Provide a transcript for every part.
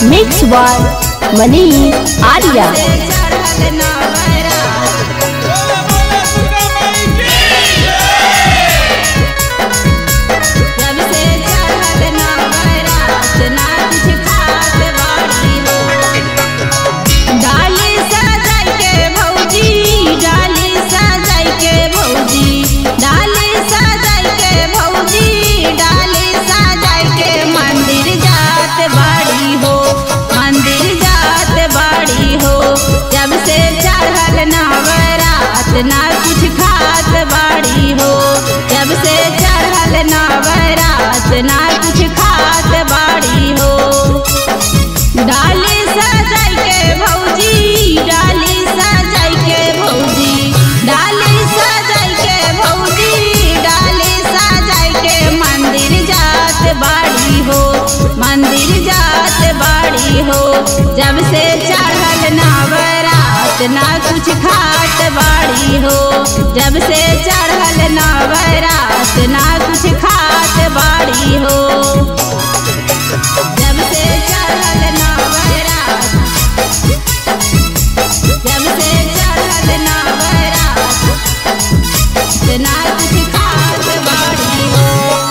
mix by मनी आर्या जब से चढ़ल नवरात ना कुछ खात बाड़ी हो डाली सजाई के भौजी डाली सजाई के भौजी डाली सजाई के भौजी डाली सजाई के मंदिर जात बाड़ी हो मंदिर जात बाड़ी हो जब से चढ़ल नवरात ना कुछ खात बाड़ी हो जब से चढ़ल नवरात ना कुछ खात बाड़ी हो डाली सजाई के भौजी डाली सजाई के भौजी डाली सजाई के भौजी डाली सजाई के मंदिर जात बाड़ी हो मंदिर जात बाड़ी हो जब से चढ़ल नवरात ना कुछ खात बाड़ी हो जब से चढ़ल नवरात ना कुछ खात बाड़ी हो जब से चढ़ल नवरात जब से चढ़ल नवरात ना कुछ खात बाड़ी हो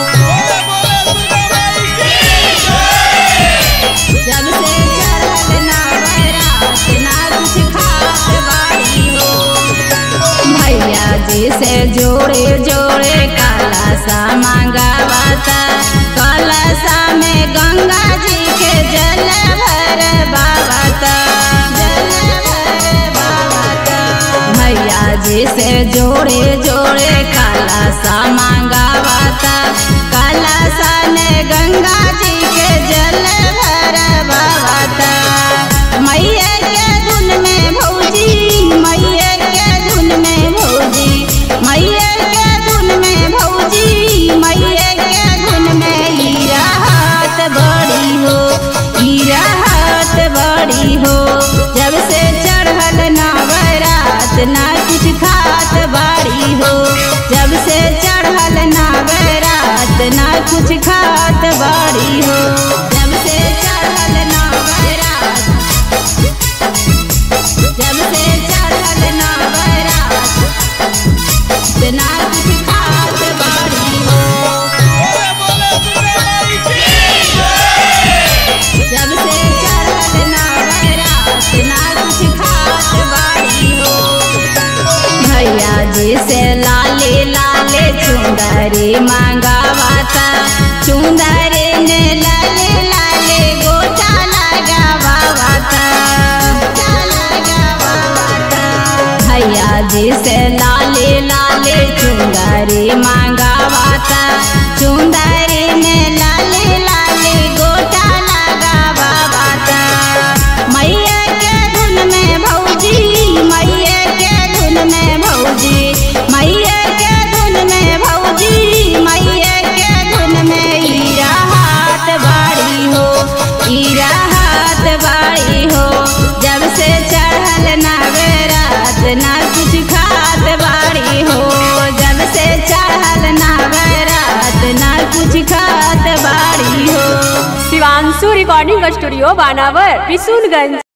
जब से चढ़ल नवरात ना कुछ खात बाड़ी हो भैया जी से जोड़े जोड़े काला सा मांगावाता काला सा में गंगा जी के जल भर बाबाता जल भर बाबाता भैया जी से जोड़े जोड़े काला सा मांगावाता काला सा ने गंगा जी के जल भर बाबाता मैया के धुन में भौजी मैया के धुन में भौजी मैया के धुन में भौजी मैया के धुन में हीरा हाथ बड़ी हो हीरा हाथ बड़ी हो जब से चढ़ल नवरात ना कुछ खात बाड़ी हो जब से चढ़ल नवरात ना कुछ खात बाड़ी हो जब से चढ़ल नवरात जब से चढ़ल नवरात ना कुछ खात बाड़ी हो जब से चढ़ल नवरात ना कुछ खात बाड़ी हो भैया जी से लाले लाले चुंदरी मांगावाता चुंदरी ने लाले लाले गोटा लगावाता गोटा लगावाता भैया जी से लाले लाले चुंदरी मांगावाता चुंदरी ने लाले लाले गोटा लगावाता मैया के धुन में भौजी मैया के धुन में भौजी मैया के धुन में भौजी मैया के धुन में हीरा हाथ बाड़ी हो हीरा हाथ बाड़ी हो जब से चढ़ल नवरात ना कुछ खात बाड़ी हो जब से चढ़ल नवरात ना कुछ खात बाड़ी हो शिवांशु रिकॉर्डिंग स्टूडियो बानावर बिशुनगंज